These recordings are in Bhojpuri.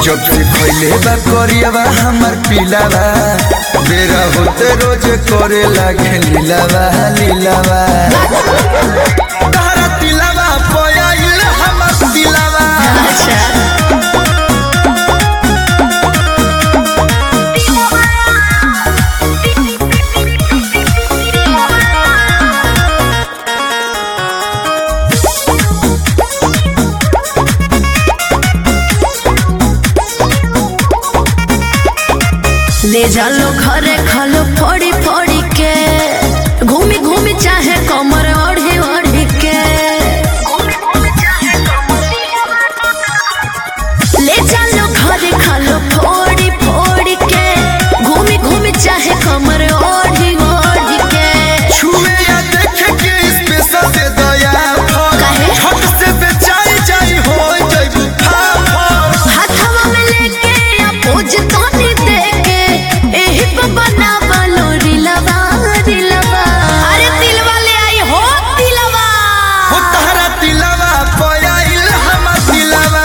जब से खैले बा करियावा हमर पिलावा बेरा होते रोज करे लागे लीलावा लीलावा तारा तिलावा पयाइल हमर दिलावा अच्छा ले जालो घरे खालो फोड़ी फोड़ी के घूमी घूमी चाहे कमर ओढ़ी ओढ़ी के ले जालो घरे खालो फोड़ी फोड़ी के घूमी घूमी चाहे कमर ओढ़ी ओढ़ी के छुए या देखे के स्पेशल दे दया काहे? हट से बेचाई जाई हो जइबू फाफर हाथवा में लेके या पोज तोनी देके एही पे बनावा लो रिलवा रिलवा अरे दिलवा ले आई हो दिलवा हो तारा तिलावा पयाइल हमर दिलावा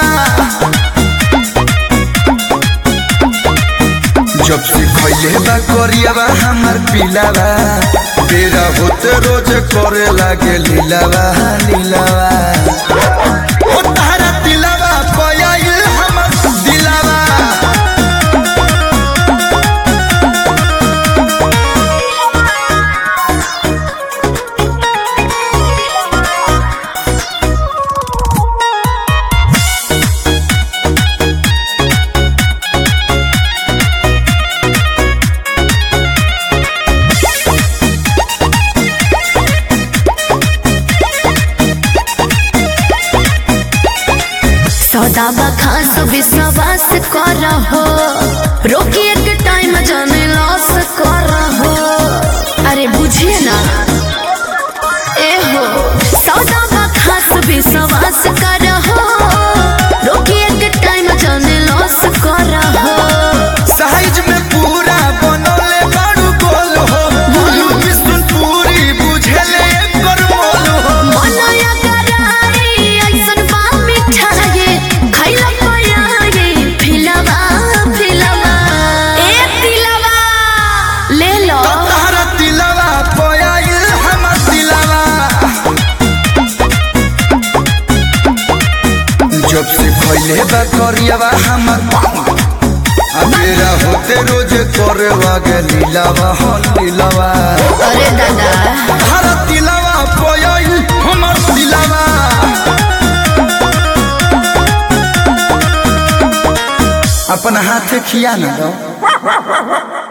जब से खैले बा करियावा हमर पिलावा तेरा होते रोज करे लागे लीलावा लीलावा हो तारा तिलावा पयाइल हमर दिलावा सौदाबा खास विश्वास कर हो रोकी एक टाइम जाने लॉस कर हो अरे बुझिए ना ए हो सौदाबा खास विश्वास कर हो रोकी एक टाइम जाने लॉस कर हो साइज में पूरा बनले बाड़ू गोल हो बोलू किस्म पूरी बुझले एकर मोल हो मनया कराई ऐसन बा मिठाई खैला पयाई फिलवा फिलवा ए दिलवा ले लो तारा दिलवा पयाइल हमर दिलवा जब से खैले बा करियावा हमर आ मेरा होते रोज करे लागे लीलावा हो लीलावा अरे दादा तारा दिलवा पयाइल हमर दिलवा अपन हाथ खिया ना दो